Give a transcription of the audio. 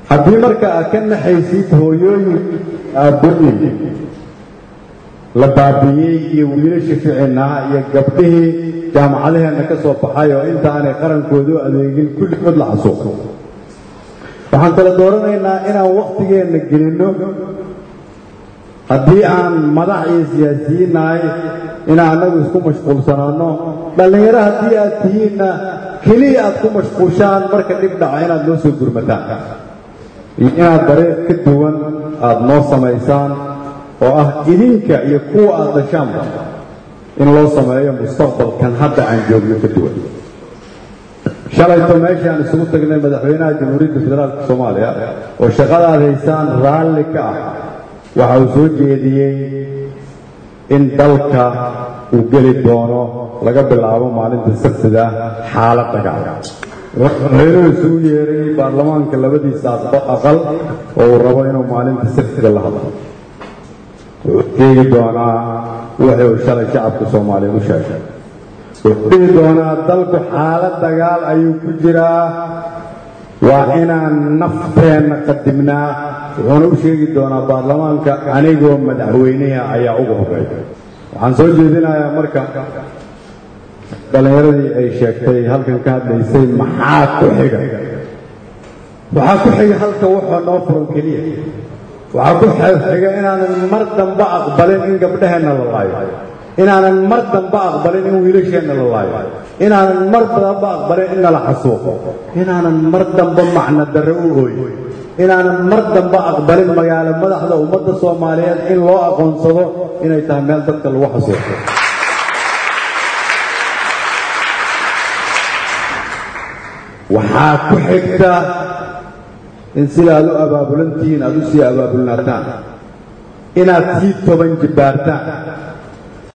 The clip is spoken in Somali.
haddii marka aad ka naxaysid hooyooyin aabbooyin la baabi'iyey iyo wiilasha ficinaha iyo gabdhihii jaamacadaheenna ka soo baxay oo intaanay qarankoodu adeegin kulligood la xasuuqo waxaan kala dooranaynaa inaan wakhtigeenna gelinno haddii aan madax iyo siyaasiyiin nahay inaan annagu isku mashquulsanaanno dhallinyaro haddii aad tihiinna keliya aad ku mashquushaan marka dhib dhaca inaad noo soo gurmataan iyo inaad dariiq ka duwan aad noo samaysaan oo ah idinka iyo kuwa aad dhashaanba in loo sameeyo mustaqbalkan hadda aan joogno ka duwan shalayto meeshaan isugu tagnay madaxweynaha jamhuuriyadda federaalka soomaaliya oo shaqadaad haysaan raalli ka ah waxa uu soo jeediyey in dalka uu geli doono laga bilaabo maalinta sabtida xaalad dagaal madaxweynuhu isugu yeeray baarlamaanka labadiisa aqal oo uu rabo inuu maalinta sabtida la hadlo wuxuu sheegi doonaa wuxuu shalay shacabka soomaaliya u sheegay wuxuu dhihi doonaa dalku xaalad dagaal ayuu ku jiraa waa inaan nafteenna qadimnaa wuxuuna u sheegi doonaa baarlamaanka anigoo madaxweynaha ayaa ugu horeeya waxaan soo jeedinayaa marka dhallinyaradii ay sheegtay halkan ka hadlaysay maxaa ku xiga waxaa ku xiga halka wuxuu noo furan keliya waxaa ku xiga inaanan mar dambe aqbalin in gabdhaheenna la laayo inaanan mar dambe aqbalin in wiilasheenna la laayo inaanan mar dambe aqbalin in nala xasuuqo inaanan mar dambe macno darre u ooyo inaanan mar dambe aqbalin magaalo madaxda ummadda soomaaliyeed in loo aqoonsado inay tahay meel dadka lagu xasuuqo waxaa ku xigta in sidaad u abaabulantihiin aad u sii abaabulnaataan inaad sii toban jibbaartaan